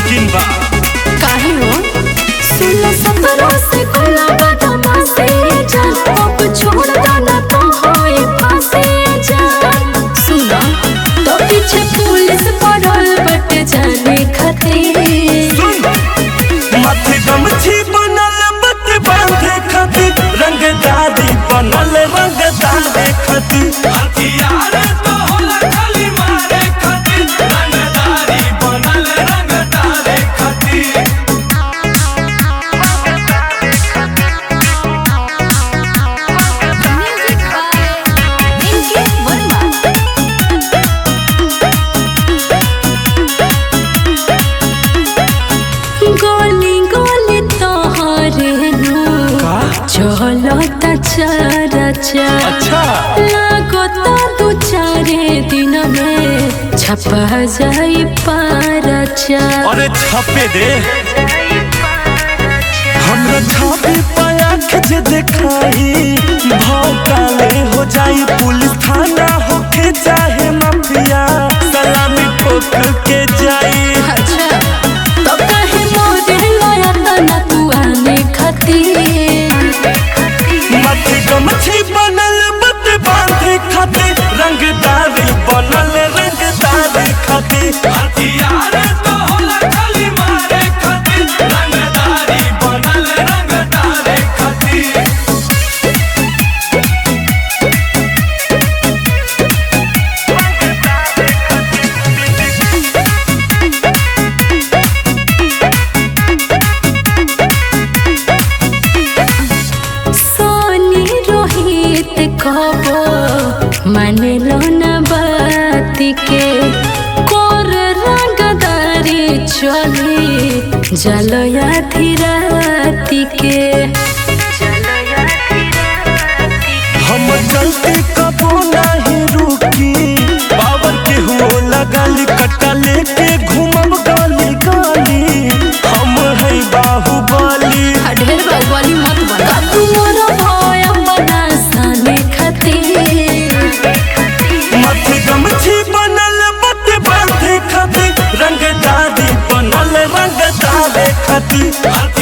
मुमकिन बा काहे हो सुन सफरों से खुला बदमा से जान अब छोड़ देना तो होए फांसे जान सुना तो पीछे पुलिस पड़ल बट जाने खातिर माथे गमछी बनल बत बांधे खातिर रंगदारी बनल रंगदारे खातिर हथियार तो होला खाली मारे खातिर रंगदारी बनल रंगदारे खातिर म्यूजिक बाय इनके वर्मा गोली गोली तोहरे नु चलो ता चारा चार अच्छा लागो तो दू चारे दिन में छपा जाई पारा चार अरे छापे दे हमरा छापे पाया जे देखाई भाव काले हो जाई पुलिस थाना होके चाहे माफिया सलामी ठोक के जाई अच्छा तो कहे मोरे लाया तना तू आने खातिर माथे गमछी बनल बत बांधे खातिर रंगदारी बनल रंगदारी खातिर हथियार तो होला खाली मारे खातिर रंगदारी बनल रंगदारी खातिर सोनी रोहित कबो माने लो ना बात के कोर रंगदारी चली जलया धीराती के हम चलते कबो नहीं रुकी पावर के हुओ लगाली कट्टा लेके घूमब गली गली हम है बाहुबली ढेर बाहुबली मत बना तू मोर भय बना साने खातिर माथे गमछी बनल बत बांधे खातिर रंगदारी बनल रंगदारे खातिर